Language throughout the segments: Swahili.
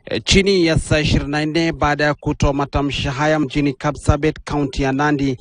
E, chini ya saa 24 baada ya kutoa matamshi haya mjini Kapsabet, kaunti ya Nandi,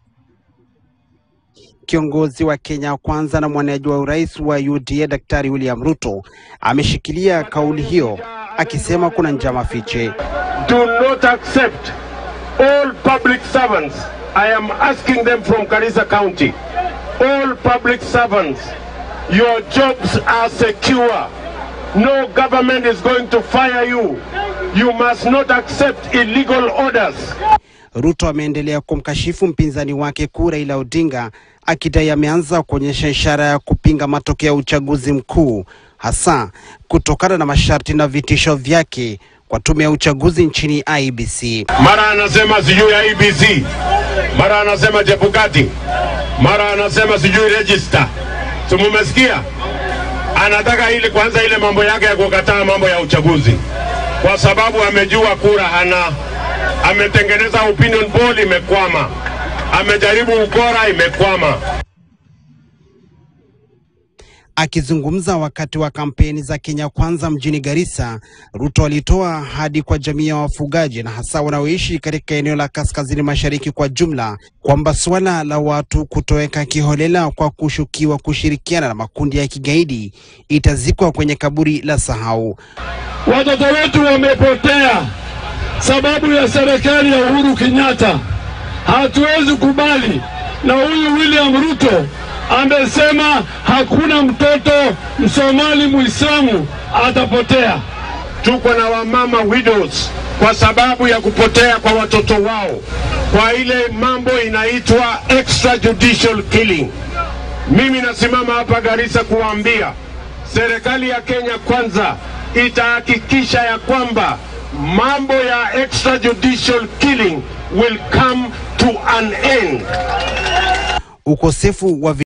kiongozi wa Kenya Kwanza na mwaniaji wa urais wa UDA Daktari William Ruto ameshikilia kauli hiyo akisema kuna njama fiche. do not accept all public servants. I am asking them from Garissa County. All public servants, your jobs are secure. No government is going to fire you. You must not accept illegal orders. Ruto ameendelea kumkashifu mpinzani wake kuu Raila Odinga akidai ameanza kuonyesha ishara ya kupinga matokeo ya uchaguzi mkuu hasa kutokana na masharti na vitisho vyake kwa tume ya uchaguzi nchini IEBC. Mara anasema sijui IBC, mara anasema Chebukati, mara anasema sijui register. Si mumesikia? Anataka ili kwanza ile mambo yake ya kukataa mambo ya uchaguzi, kwa sababu amejua kura hana. Ametengeneza opinion poll, imekwama. Amejaribu ukora, imekwama. Akizungumza wakati wa kampeni za Kenya Kwanza mjini Garissa, Ruto alitoa ahadi kwa jamii ya wafugaji na hasa wanaoishi katika eneo la kaskazini mashariki kwa jumla kwamba suala la watu kutoweka kiholela kwa kushukiwa kushirikiana na makundi ya kigaidi itazikwa kwenye kaburi la sahau. Watoto wetu wamepotea sababu ya serikali ya Uhuru Kenyatta. Hatuwezi kubali, na huyu William Ruto amesema hakuna mtoto Msomali Muislamu atapotea. Tuko na wamama widows kwa sababu ya kupotea kwa watoto wao, kwa ile mambo inaitwa extrajudicial killing. Mimi nasimama hapa Garissa kuwaambia serikali ya Kenya Kwanza itahakikisha ya kwamba mambo ya extrajudicial killing will come to an end. Ukosefu wa